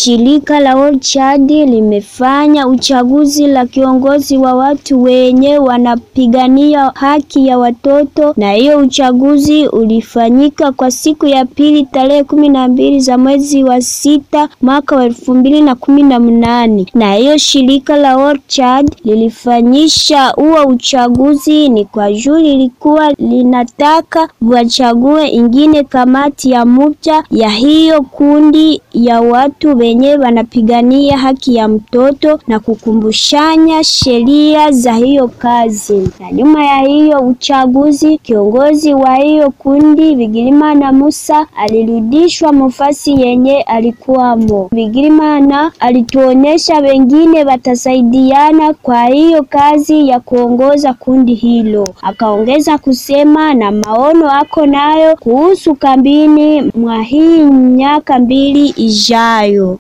shirika la World Child limefanya uchaguzi la kiongozi wa watu wenye wanapigania haki ya watoto, na hiyo uchaguzi ulifanyika kwa siku ya pili tarehe kumi na mbili za mwezi wa sita mwaka wa elfu mbili na kumi na mnane na hiyo shirika la World Child lilifanyisha huo uchaguzi ni kwa juu lilikuwa linataka wachague ingine kamati ya muda ya hiyo kundi ya watu wenye wanapigania haki ya mtoto na kukumbushanya sheria za hiyo kazi. Na nyuma ya hiyo uchaguzi, kiongozi wa hiyo kundi Bigirimana Musa alirudishwa mufasi yenye alikuwamo. Bigirimana alituonesha wengine watasaidiana kwa hiyo kazi ya kuongoza kundi hilo. Akaongeza kusema na maono ako nayo kuhusu kambini mwa hii miaka mbili ijayo.